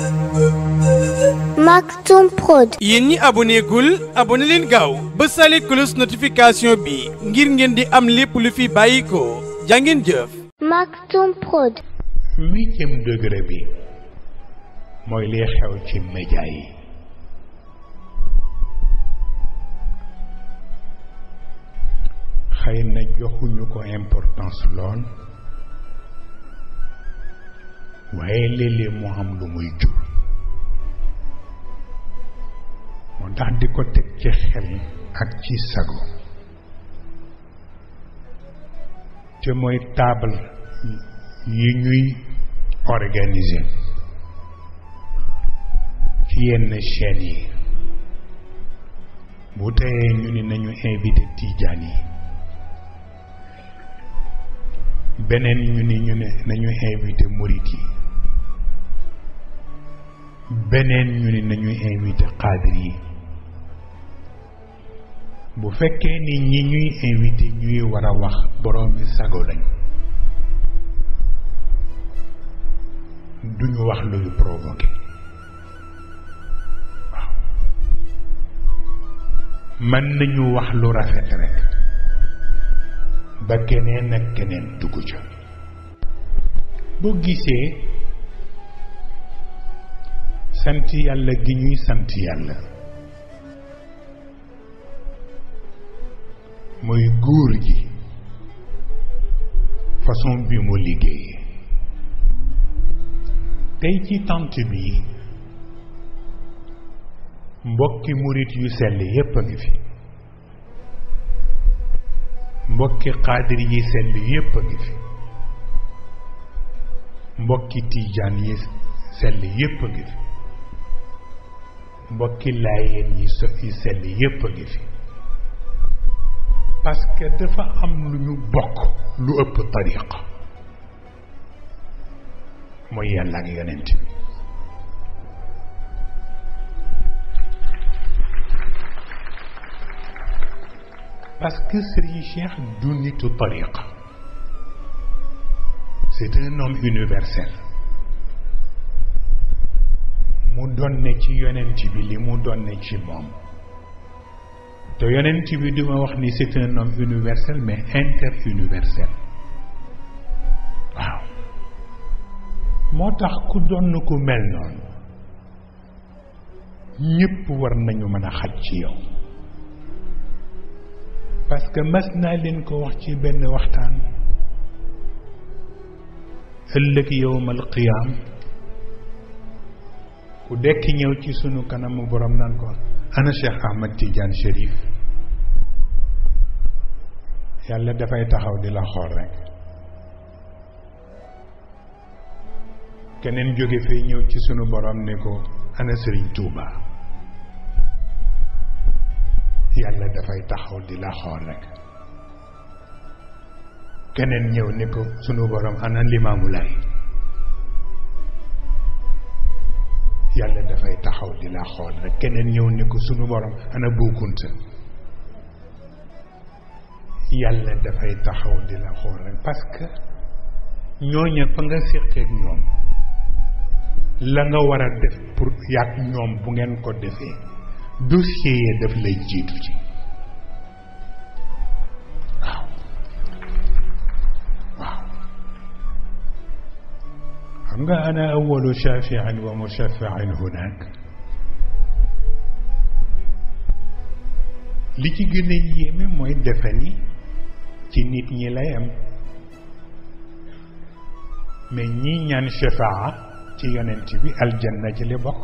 Maktoum Prod. yéen ñi aboné gul aboné leen gaaw ba sale cloche notification bi ngir ngeen di am lépp lu fi bàyyi ko jàngeen jëf Maktoum Prod. huitième degré bi mooy liy xew ci média yi xëy na joxuñu ko importance lool waaye léeg-léeg mu am lu muy jur moo tax di ko teg ci xel ak ci sago te mooy table yi ñuy organiser ci yenn chaînes yi bu teyee ñu ni nañu invité tijaan yi beneen ñu ni ñu ne nañu invité murit yi beneen ñu ni nañu invité xaadir yi bu fekkee ni ñi ñuy invité ñuy war a wax borom bi sago lañ duñu wax luy provoqué waaw mën nañu wax lu rafet rek ba keneen ak keneen dugg ca boo gisee sant yàlla gi ñuy sant yàlla mooy góor gi façon bi mu liggéeyee tey ci tant bi mbokki murit yu sell yépp a ngi fi mbokki xaadir yi sell yépp a ngi fi mbokki tiijaan yi sell yépp a ngi fi mbokki laayeen yi so yi sell yépp a ngi fi parce que dafa am lu ñu bokk lu ëpp tariqa mooy yàlla ak yonent bi parce que Serigne Cheikh du nitu tariqa c'est un homme universel mu donne ci yonent bi li mu donne ci moom te yonent bi duma wax ni c'est un homme universel mais interuniversel waaw moo tax ku donn ku mel noonu ñépp war nañu mën a xaj ci yow parce que mas naa leen ko wax ci benn waxtaan ëllëg yowmal qiyaam ku dekki ñëw ci sunu kanamu borom naan ko ana Cheikh Ahmad Tidiane Chérif yàlla dafay taxaw di la xool rek keneen jóge fee ñëw ci sunu borom ne ko ana Serigne Touba yàlla dafay taxaw di la xool rek keneen ñëw ne ko sunu borom ana Limaamu Laay yàlla dafay taxaw di la xool rek keneen ñëw ne ko sunu borom ana Buukunta yàlla dafay taxaw di la xool rek parce que ñooña fa nga séqeek ñoom la nga war a def pour yàgg ñoom bu ngeen ko defee dossier yi daf lay jiitu ci waaw waaw xam nga ana awalu shafiin wa mushafiin hunak li ci gën a yéeme mooy defe ni ci nit ñi lay am mais ñi ñaan shafaa ci yonent bi aljanna ci li bokk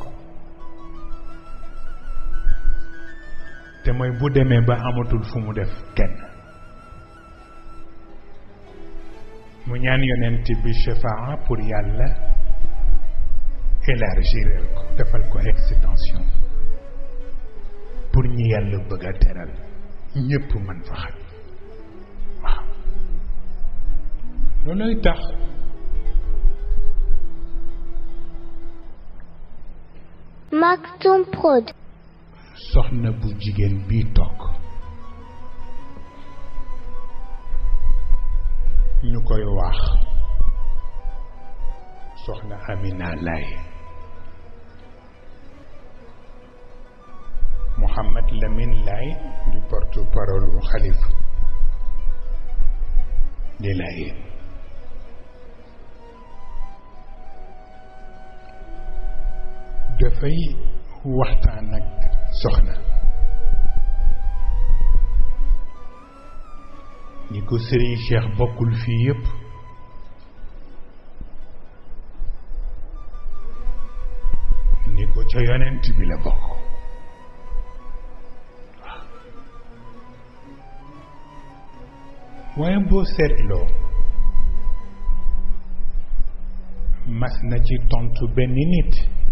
te mooy bu demee ba amatul fu mu def kenn mu ñaan yonent bi shafaa pour yàlla élargir ko defal ko extension pour ñi yàlla bëgg a teral ñépp mën fa xaj waaw looloy tax Maktoum Prod. soxna bu jigéen bii toog ñu koy wax soxna Amina Laye Lamine Laye du porte-parole bu xalifa di Laye dafay waxtaan ak soxna ni ko Serigne Cheikh bokkul fii yépp ni ko ca yonent bi la bokk waaye boo seetloo mas na ci tontu benn nit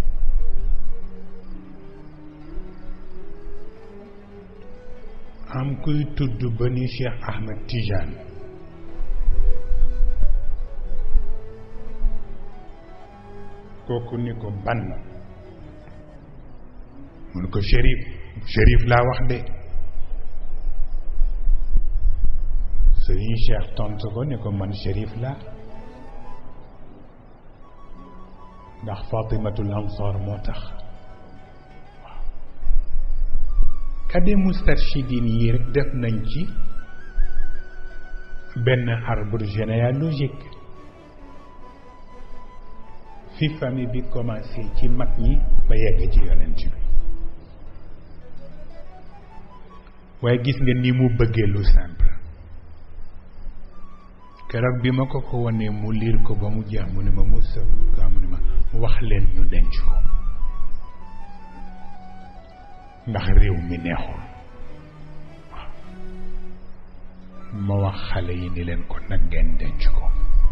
am kuy tudd ba ni Cheikh Ahmed Tijane kooku ni ko ban mun ko shérif shérif laa wax de sëriñ Cheikh tontu ko ni ko man shérif laa ndax Fatimatul Ansar moo tax waaw kade mustarshidin yi rek def nañ ci benn arbre généalogique fi famille bi commencé ci mag ñi ba yegg ci yonent bi waaye gis nga ni mu bëggee lu simple keroog bi ma ko ko wanee mu liir ko ba mu jeex mu ne ma mu sëf kaa mu ne ma wax leen ñu denc ko ndax réew mi neexul waaw ma wax xale yi ni leen ko nag ngeen denc ko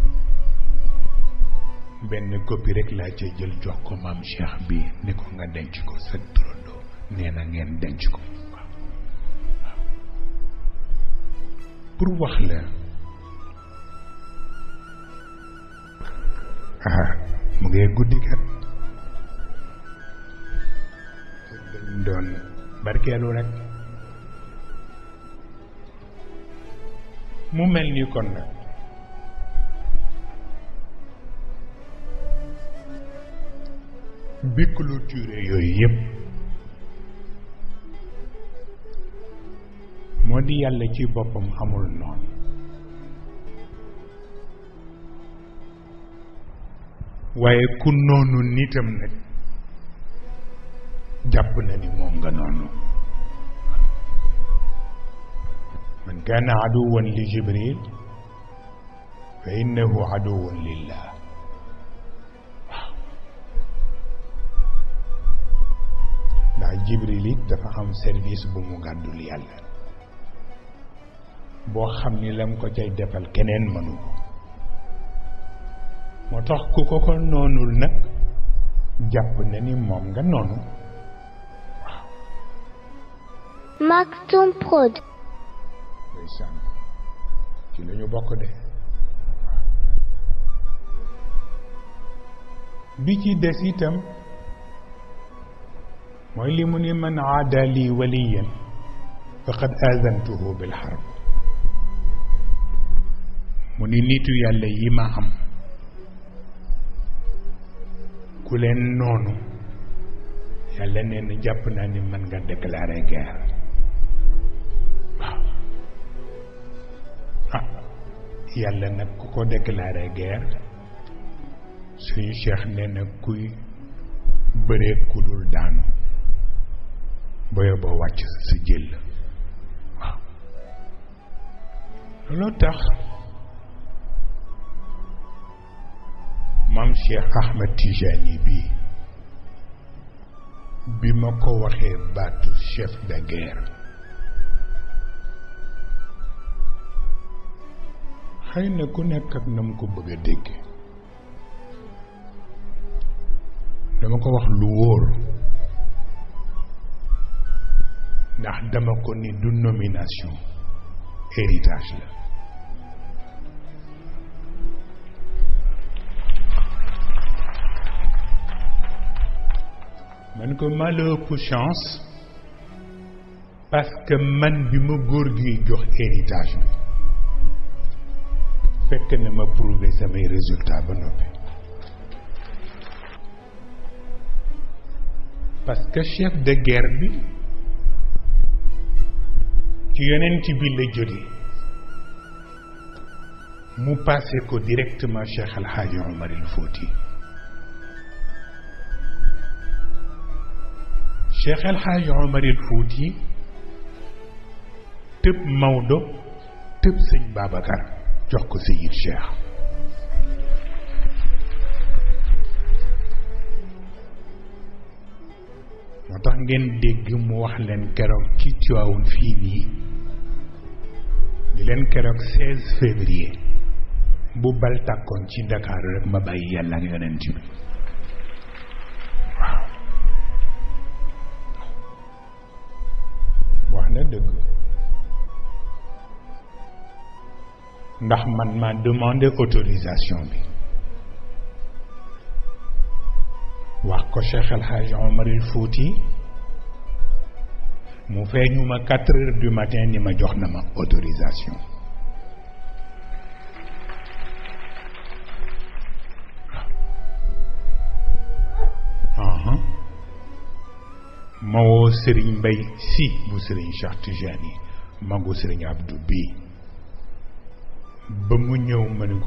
benn copie rek laa ca jël jox ko maam Cheikh bi ni ko nga denc ko sa turandoo nee na ngeen denc ko waaw waaw pour wax la ah mu ngee guddi kat dañ doon barkeelu rek mu mel ni kon nag bi clôture yooyu yépp moo di yàlla ci boppam amul noonu waaye ku noonu nitam nag jàpp na ni moom nga noonu man kaana aduwan li jibril fa innahu aduwan lillah waaw ndax jibril it dafa am service bu mu gàddul yàlla boo xam ni lam ko cay defal keneen mënu ko moo tax ku ko ko noonul nag jàpp na ni moom nga noonu Maktoum Prod. ndeysaan ci la ñu bokk de bi ci des itam mooy li mu ni man aada li waliyan faqad azantuhu bil harb mu ni nitu yàlla yi ma am ku leen noonu yàlla nee na jàpp naa ni mën nga déclarer guerre waaw ah yàlla nag ku ko déclarer guerre suñu cheikh nee na kuy bëree ku dul daanu boyo ba wàcc sa jël waaw looloo tax maam Cheikh Ahmed Tijani bii bi ma ko waxee baatu chef de guerre xëy na ku nekk ak na mu ko bëgg a dégg dama ko wax lu wóor ndax dama ko ni du nomination héritage la man ko maa la ëpp chance parce que man bi ma góor gi jox héritage bi fekk na ma prouver samay résultat ba noppi parce que chef de guerre bi ci yonent bi la jóge mu passé ko directement Cheikh El Hadj Omar El Fouti Cheikh El Hadj Omar El Fouti tëb Maodo tëb sëñ Babacar jox ko Seyid Cheikh moo tax ngeen dégg mu wax leen keroog ci Tiwaawoon fii nii di leen keroog 16 février bu bal tàkkoon ci Ndakaaru rek ma bàyyi yàlla ak yonent bi waaw wax na dëgg ndax man ma demandé autorisation bi wax ko Cheikh El Hadj Omar El Fouti mu feeñu ma quatre heures du matin ni ma jox na ma autorisation ma woo Serigne Mbaye si bu Serigne Cheikh Tijani magu Serigne Abdou bii ba mu ñëw ma ni ko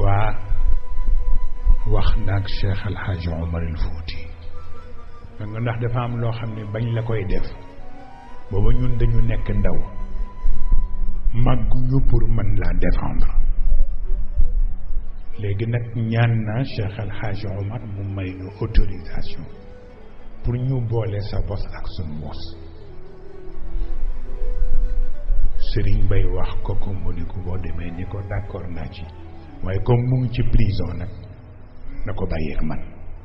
wax naag Cheikh El Hadj Omar El Fouti man nga ndax dafa am loo xam ne bañ la koy def booba ñun dañu nekk ndaw màgguñu pour mën laa défendre léegi nag ñaan naa Cheikh El Hadj Omar mu may ñu autorisation pour ñu boole sa bos ak suñu bos Serigne Bay wax ko ko mu ni ko boo demee ni ko d'accord naa ci waaye comme mu ngi ci prison nag na ko bàyyeeg man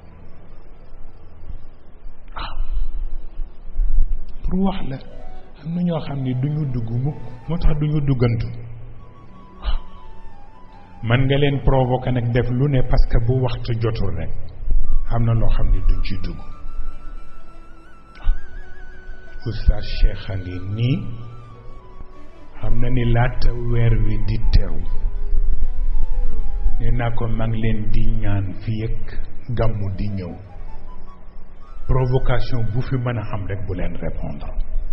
waaw pour wax la am na ñoo xam ne du ñu dugg mukk moo tax du ñu duggantu waaw man nga leen provoquer nag def lu ne parce que bu waxtu jotul rek am na loo xam ne duñ ci dugg waaw oustaz Cheikh a ngi nii xam na ni laata weer wi di teew nee naa ko mag leen di ñaan fii ak gàmmu di ñëw provocation bu fi mën a am rek bu leen répondre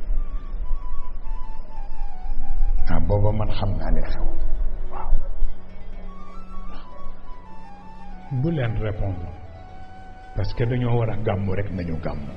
ah booba man xam naa li xew waaw bu leen répondre parce que dañoo war a gàmmu rek nañu gàmmu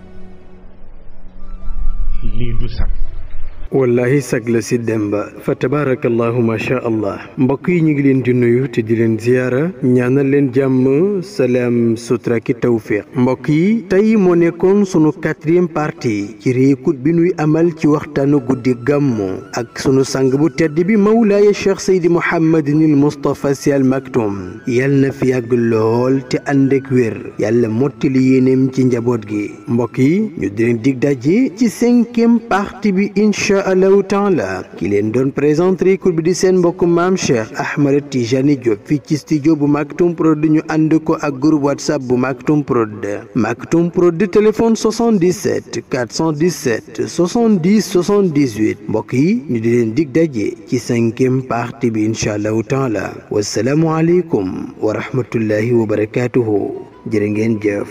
lii du sax wallahi sag la si demba fa tabaarakallahu ma sha allah mbokk yi ñu ngi leen di nuyu te di leen ziyaara ñaanal leen jàmm salaam sutura ki tawfiq mbokk yi tey moo nekkoon sunu quatrième partie ci réécoute bi nuy amal ci waxtaanu guddi gàmmu ak sunu sang bu tedd bi mawlaaya cheikh seydi mouhamadinil moustapha si al maktoum yal na fi yàgg lool te ànd ak wér yàlla mottali yéeneem ci njaboot gi mbokk yi ñu di leen dig daje ci cinquième partie bi incha allahu taala ki leen doon présenté réécoute bi di seen mbokk maam cheikh ahmad tijani diop fii ci studio bu maktoum prod ñu ànd ko ak groupe whatsapp bu maktoum prod maktoum prod téléphone 77 417 70 78 mbokk yi ñu di leen dig daje ci cinquième partie bi incha allahu taala wasalaamu aleykum wa rahmatullahi wa barakatuhu jërë ngeen jëf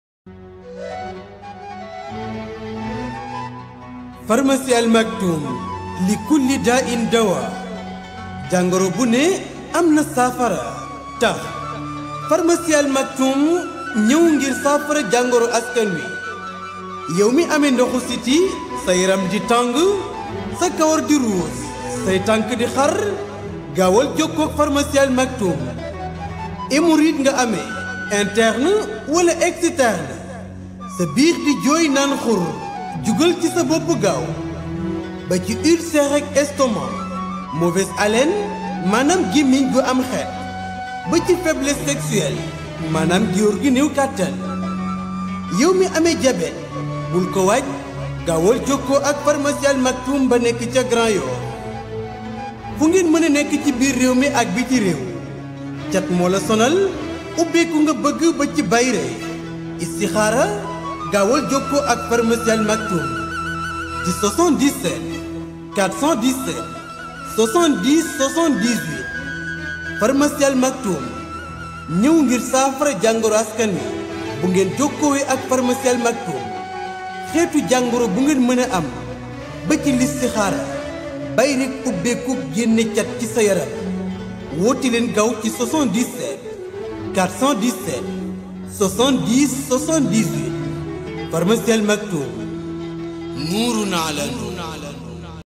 pharmacie Al Maktoum li kulli daa in dawa jàngoro bu ne am na saafara tax pharmacie Al Maktoum ñëw ngir saafara jàngoro askan wi yow mi amee ndoxu siti sa yaram di tàng sa kawar di ruus say tànk di xar gaawal jokkoo ak pharmacie Al Maktoum hémorroïde nga amee interne wala externe sa biir di jooy naan xur jugal ci sa bopp gaaw ba ci ulcère ak estomac mauvaise haleine maanaam gémmiñ gu am xeet ba ci faiblesse sexuelle maanaam góor gi néew kàttan yow mi amee diabète bul ko waaj gaawal jokkoo ak pharmacie Al Maktoum ba nekk ca Grand Yoff fu ngeen mën a nekk ci biir réew mi ak biti réew cat moo la sonal ubbeeku nga bëgg ba ci bayre istixaara gaawal jokkoo ak pharmacie Al Maktoum ci 77 417 70 78 pharmacie Al Maktoum ñëw ngir saafara jàngoro askan wi bu ngeen jokkoowee ak pharmacie Al Maktoum xeetu jàngoro bu ngeen mën a am ba ci listixaara bay rek ubbeeku génne cat ci sa yaram woote leen gaaw ci 77 417 70 78 pharmacie Al Maktoum nuurun ala nuur